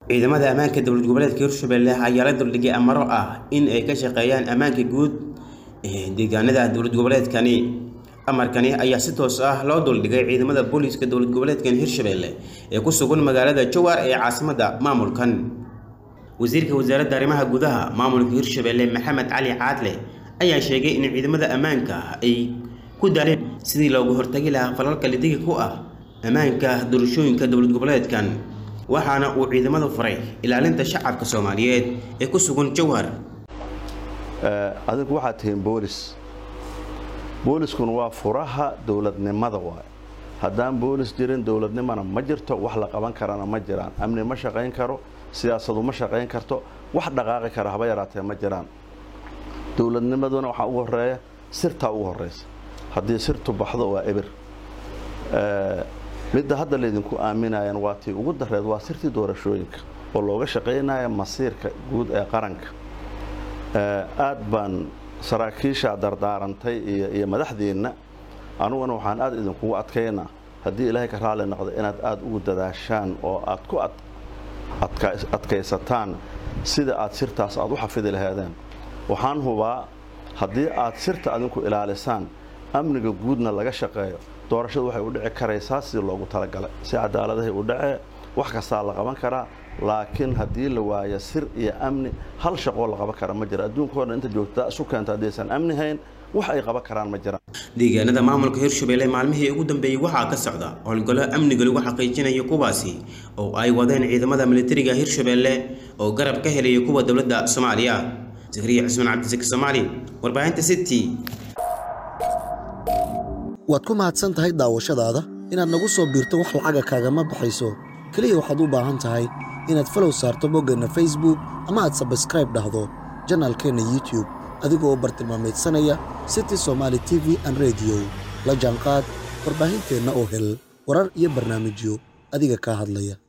ciidamada ammaanka dowlad goboleedka hirshabelle ayaa la duldhigay amaro ah in ay ka shaqeeyaan ammaanka guud ee deegaanada dowlad goboleedkani amarkani ayaa si toos ah loo duldhigay ciidamada booliiska dowlad goboleedkan hirshabelle ee ku sugan magaalada jowhar ee caasimadda maamulkan wasiirka wasaaradda arrimaha gudaha maamulka hirshabelle maxamed cali caadle ayaa sheegay in ciidamada ammaanka ay ku daaleen sidii looga hortagi lahaa falalka lidiga ku ah ammaanka doorashooyinka dowlad goboleedkan waxaana uu ciidamadu faray ilaalinta shacabka soomaaliyeed ee ku sugan jowhar adinku waxaad tihiin boolis booliskuna waa furaha dowladnimada waay haddaan boolis jirin dowladnimona ma jirto wax la qaban karana ma jiraan amni ma shaqayn karo siyaasadu ma shaqayn karto wax dhaqaaqi kara haba yaraatee ma jiraan dowladnimaduna waxaa ugu horeeya sirtaa ugu horeysa haddii sirtu baxdo waa ebir midda hadda laydinku aaminayan waa tii ugu dareed waa sirtii doorashooyinka oo looga shaqaynaya masiirka guud ee qaranka aad baan saraakiisha dardaarantay iyo madaxdeenna anuguna waxaan aad idinkugu adkaynaa haddii ilaahay ka raali noqdo inaad aad ugu dadaashaan oo aad ku adkaysataan sida aad sirtaas aad u xafidi lahaadeen waxaan hubaa haddii aad sirta adinku ilaalisaan amniga guudna laga shaqeeyo doorashadu waxay u dhici karaysaa sidii loogu talagalay si cadaaladahay u dhacee wax kastaa la qaban karaa laakiin haddii la waayo sir iyo amni hal shaqoo la qaban kara ma jira adduunkao dhan inta joogta isu keento haddaysan amni hayn wax ay qaban karaan ma jiraan deegaanada maamulka hirshabelle maalmihii ugu dambeeyey waxaa ka socda howlgallo amniga lagu xaqiijinayo kuwaasi oo ay wadeen ciidamada militariga hirshabelle oo garab ka helaya kuwa dowladda soomaaliya zakariya cusmaan cabdisaki soomaali warbaahinta city waad ku mahadsan tahay daawashadaada inaad nagu soo biirto wax lacaga kaagama baxayso keliya waxaad u baahan tahay inaad falow saarto boggeenna facebook ama aad sabskraib dhahdo janaalkeenna youtube adigoo u bartilmaamaydsanaya city somaali t v an rediyo la jaanqaad warbaahinteenna oo hel warar iyo barnaamijyo adiga kaa hadlaya